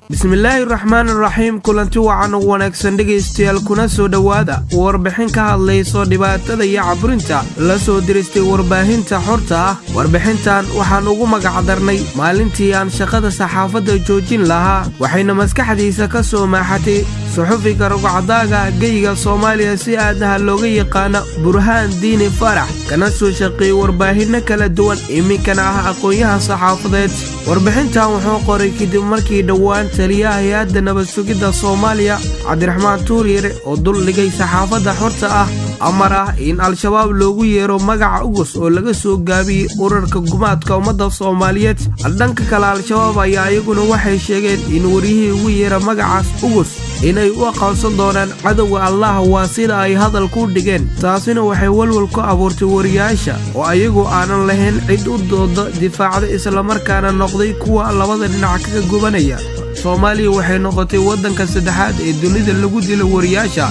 bismillaahi raxmaan raxiim kulanti wacan u wanaagsan dhegaystayaal kuna soo dhowaada warbixin ka hadlayso dhibaatada iyo caburinta la soo diristay warbaahinta xorta ah warbixintan waxaan ugu magacdarnay maalintii aan shaqada saxaafadda joojin lahaa waxayna maskaxdiisa ka soo maaxatay suxufiga rugcadaaga geyga soomaaliya si aadaha looga yaqaana burhaan diini farax kana soo shaqeeyey warbaahinno kala duwan iminkana ah aqoon-yahan saxaafadeed warbixintan wuxuu qoray kadib markii dhowaan taliyaha hay-adda nabad sugidda soomaaliya cabdiraxmaan tuuryare oo dul dhigay saxaafadda xorta ah amar ah in al-shabaab loogu yeero magaca ugus oo laga soo gaabiyey urarka gumaadka ummadda soomaaliyeed dhanka kale al-shabaab ayaa iyaguna waxay sheegeen in waryihii ugu yeera magacaas ugus inay u aqoonsan doonaan cadowga allah waa sida ay hadal ku dhigeen taasina waxay walwal ku abuurtay wariyaasha oo ayagu aanan lahayn cid u dooda difaacda islamarkaana noqday kuwa labada dhinac kaga gubanaya soomaaliya waxay noqotay waddanka saddexaad ee dunida lagu dilo wariyaasha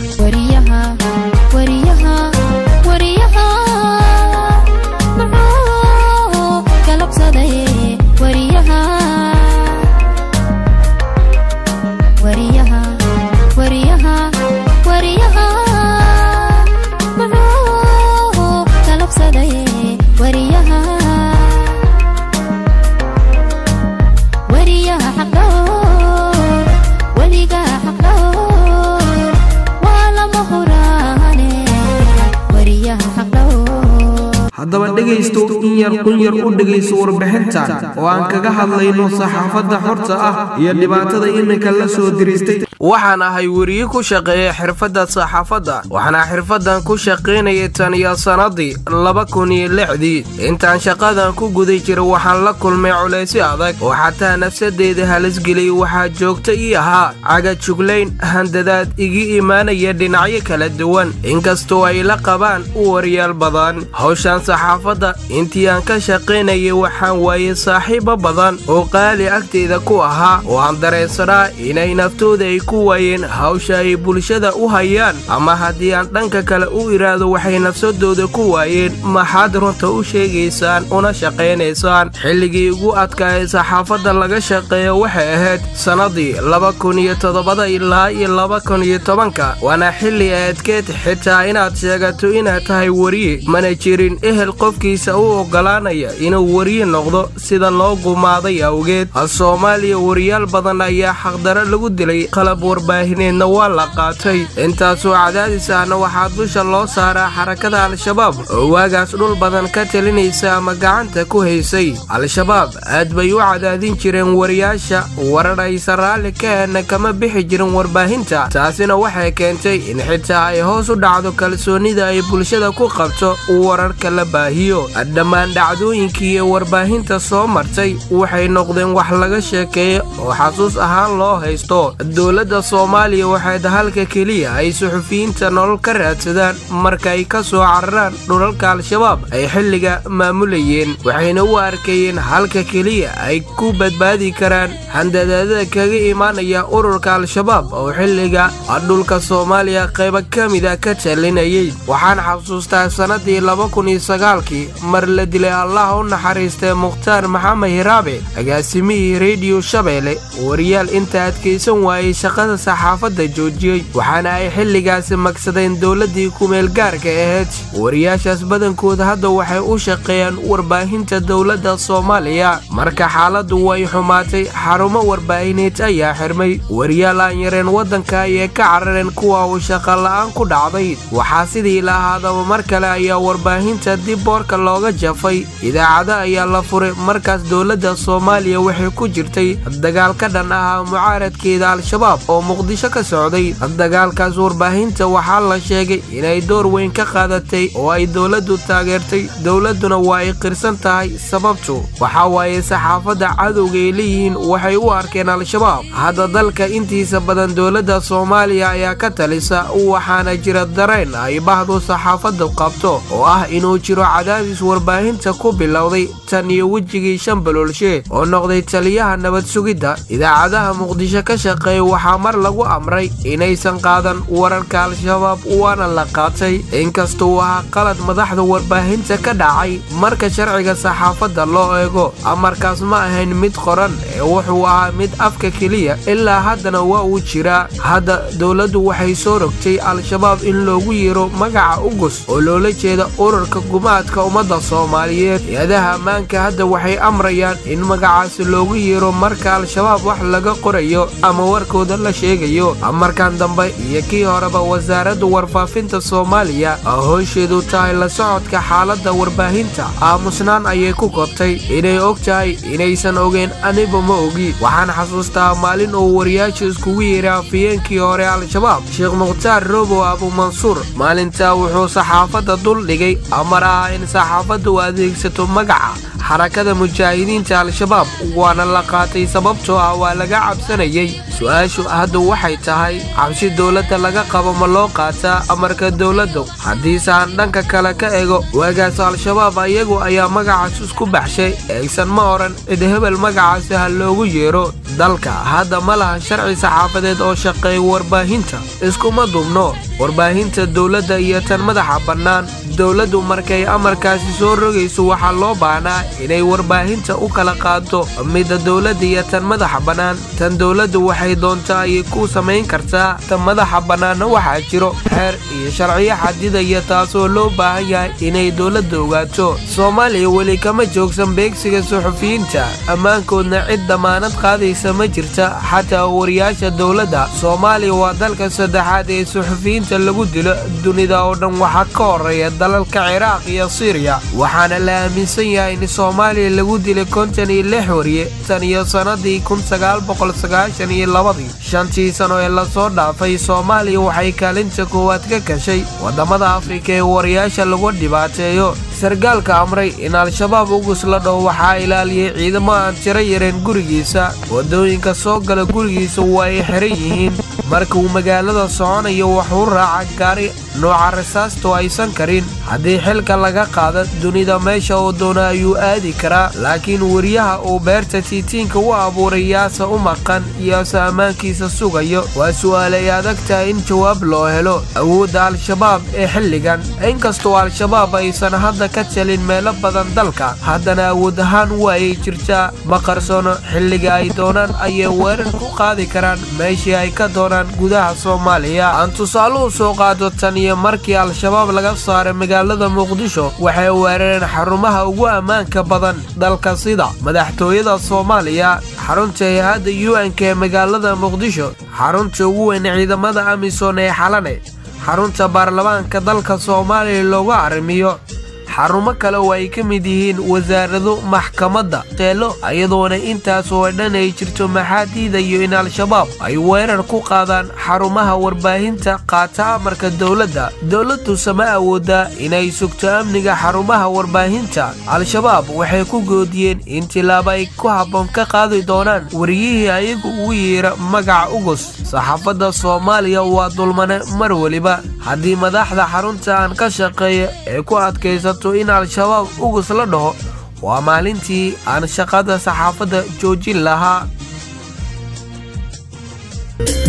haddaba dhegaysto in yar qun yar u dhegayso warbixintan oo aan kaga hadlayno saxaafadda xorta ah iyo dhibaatada iminka la soo diristay waxaan ahay weriye ku shaqeeya xirfadda saxaafadda waxaana xirfaddan ku shaqaynayay tan iyo sannadii laba kun iyo lixdii intaan shaqadan ku guday jira waxaan la kulmay culaysyo adag oo xataa nafsadeyda halisgeliyay waxaa joogta ii ahaa cagajuglayn handadaad igi imaanaya dhinacyo kala duwan inkastoo ay la qabaan u waryaal badan hawshan saxaafadda intii aan ka shaqaynayay waxaan waayey saaxiibo badan oo qaali agteyda ku ahaa oo aan dareensanaa inay naftooda ay ku waayeen hawsha ay bulshada u hayaan ama haddii aan dhanka kale u iraado waxay nafsadooda ku waayeen maxaad runta u sheegaysaan una shaqaynaysaan xilligii ugu adkaa ee saxaafadda laga shaqeeyo waxay ahayd sannadii laba kun iyo toddobada ilaa iyo laba kun iyo tobanka waana xilli adkeed xitaa inaad sheegato inaad tahay weriye mana jirin ehel qofkiisa u oggolaanaya inuu weriye noqdo sida loo gumaaday awgeed soomaaliya wariyaal badan ayaa xaqdaro lagu dilay qalab warbaahineedna waa la qaatay intaasoo cadaadis ahna waxaa dusha loo saaraa xarakada al-shabaab oo waagaas dhul badan ka talinaysa ama gacanta ku haysay al-shabaab aad bay u cadaadin jireen wariyaasha warar aysan raalli ka heenna kama bixi jirin warbaahinta taasina waxay keentay in xitaa ay hoos u dhacdo kalsoonida ay bulshada ku qabto wararka la baahiyo dhammaan dhacdooyinkii ee warbaahinta soo martay waxay noqdeen wax laga sheekeeyo oo xasuus ahaan loo haysto dowladda soomaaliya waxay dahalka keliya ay suxufiyiinta nolol ka raadsadaan marka ay ka soo cararaan dhulalka al-shabaab ay xilliga maamulayeen waxayna u arkayeen halka keliya ay ku badbaadi karaan handadaadada kaga imaanaya ururka al-shabaab oo xilliga dhulka soomaaliya qaybo ka mida ka talinayay waxaan xasuustaa sannadii laba kun iyo sagaalkii mar la dilay allah u naxariistay mukhtaar maxamed hiraabe agaasimihii rediyo shabeelle wariyaal inta adkaysan waayey shaqada saxaafadda joojiyey waxaana ay xilligaasi magsadeen dowladdii kumeel gaarka ahayd wariyaashaas badankooda hadda waxay u shaqeeyaan warbaahinta dowladda soomaaliya marka xaaladdu way xumaatay xarumo warbaahineed ayaa xirmay wariyaal aan yareen waddanka ayay ka carareen kuwa uu shaqa la'aan ku dhacday waxaa sidii la ahaadaba mar kale ayaa warbaahinta dib boorka looga jafay idaacada ayaa la furay markaas dowladda soomaaliya waxay ku jirtay dagaal ka dhan ahaa mucaaradkeeda al-shabaab oo muqdisho ka socday dagaalkaas warbaahinta waxaa la sheegay inay door weyn ka qaadatay oo ay dowladdu taageertay dowladduna waa ay qirsan tahay sababtu waxaa waaye saxaafadda cadowga ay leeyihiin waxay u arkeen al-shabaab hadda dalka intiisa badan dowladda soomaaliya ayaa ka talisa waxaana jira dareen ay bahdu saxaafadda qabto oo ah inuu jiro jiro cadaadis warbaahinta ku bilowday tan iyo wejigii shan baloolshe oo noqday taliyaha nabad sugidda idaacadaha muqdisho ka shaqeeya waxaa mar lagu amray inaysan qaadan wararka al-shabaab waana la qaatay inkasta uu ahaa qalad madaxda warbaahinta ka dhacay marka sharciga saxaafadda loo eego amarkaas ma ahayn mid qoran ee wuxuu ahaa mid afka keliya ilaa haddana waa uu jiraa hadda dowladdu waxay soo rogtay al-shabaab in loogu yeero magaca ugus oo loola jeeda ururka gumaadka ummadda soomaaliyeed hay-adaha ammaanka hadda waxay amrayaan in magacaasi loogu yeero marka al-shabaab wax laga qorayo ama warkooda la sheegayo amarkan dambe iyo kii horeba wasaaradda warfaafinta soomaaliya oo hoosheedu tahay la socodka xaaladda warbaahinta aamusnaan ayay ku kobtay inay og tahay inaysan ogeen aniba ma ogi waxaan xasuustaa maalin uu wariyaasha iskugu yeeray afiyeenkii hore al-shabaab sheekh mukhtaar robow abumansuur maalintaa wuxuu saxaafadda dul dhigay amar ah in saxaafadda u adeegsato magaca xarakada mujaahidiinta al-shabaab waana la qaatay sababtoo ah waa laga cabsanayay su-aashu hadda waxay tahay cabsi dowladda laga qabo ma loo qaataa amarka dowladda haddiise aan dhanka kale ka ego waagaas al-shabaab iyagu ayaa magacaas isku baxshay eegsan ma odhan cid hebel magacaasi ha loogu yeero dalka hadda ma laha sharci saxaafadeed oo shaqeeya warbaahinta iskuma dubno warbaahinta dowladda iyo tan madaxa bannaan dowladdu markay amarkaasi soo rogayso waxaa loo baahnaa inay warbaahinta u kala qaado midda dowladda iyo tan madaxa bannaan tan dowladdu waxay doontaa ayay ku samayn kartaa tan madaxa bannaanna waxaa jiro xeer iyo sharciyo xadidaya taasoo loo baahan yahay inay dowladda ogaato soomaaliya weli kama joogsan beegsiga suxufiyiinta ammaankoodna cid damaanad qaadaysa ma jirta xataa wariyaasha dowladda soomaaliya waa dalka saddexaad ee suxufiyiinta lagu dilo dunida oo dhan waxaa ka horeeya dalalka ciraaq iyo siiriya waxaana la aaminsan yahay in soomaaliya lagu dilay kontan iyo lix wariye tan iyo sannadii kun sagaal boqol sagaashan iyo labadii shantii sano ee lasoo dhaafay soomaaliya waxay kaalinta koowaad ka gashay waddamada afrika ee wariyaasha lagu dhibaateeyo sargaalka amray in al-shabaab ugus la dhaho waxaa ilaaliyey ciidamo aan tiro yareen gurigiisa waddooyinka soo gala gurigiisa waa ay xiran yihiin marka uu magaalada soconayo wuxuu raaca gaari nooca rasaastu aysan karin haddii xilka laga qaado dunida meesha uu doona ayuu aadi karaa laakiin weriyaha uu beerta tiitiinka u abuuray yaase u maqan yaase ammaankiisa sugayo waa su'aal ay adag tahay in jawaab loo helo awoodda al-shabaab ee xilligan inkastoo al-shabaab aysan hadda ka talin meelo badan dalka haddana awood ahaan waa ay jirtaa ma qarsoono xilliga ay doonaan ayay weerar ku qaadi karaan meeshii ay ka doonaan gudaha soomaaliya aan tusaaluhu soo qaado tan iyo markii al-shabaab laga saaray magaalada muqdisho waxay weerareen xarumaha ugu ammaanka badan dalka sida madaxtooyada soomaaliya xarunta hay-adda u n k ee magaalada muqdisho xarunta ugu weyn ciidamada amisom ee xalane xarunta baarlamaanka dalka soomaaliya loogu arrimiyo xarumo kale oo ay ka mid yihiin wasaarado maxkamadda teelo iyadoona intaas oo dhan ay jirto maxaa diidayo in al-shabaab ay weerar ku qaadaan xarumaha warbaahinta qaata amarka dowladda dowladduse ma awoodaa inay sugto amniga xarumaha warbaahinta al-shabaab waxay ku goodiyeen in tilaabo ay ku habboon ka qaadi doonaan wariyihii ayagu ugu yeera magaca ugus saxaafadda soomaaliya waa dulmane mar weliba haddii madaxda xarunta aan ka shaqeeya ee ku adkaysato in al-shabaab ugus la dhaho waa maalintii aan shaqada saxaafadda joojin lahaa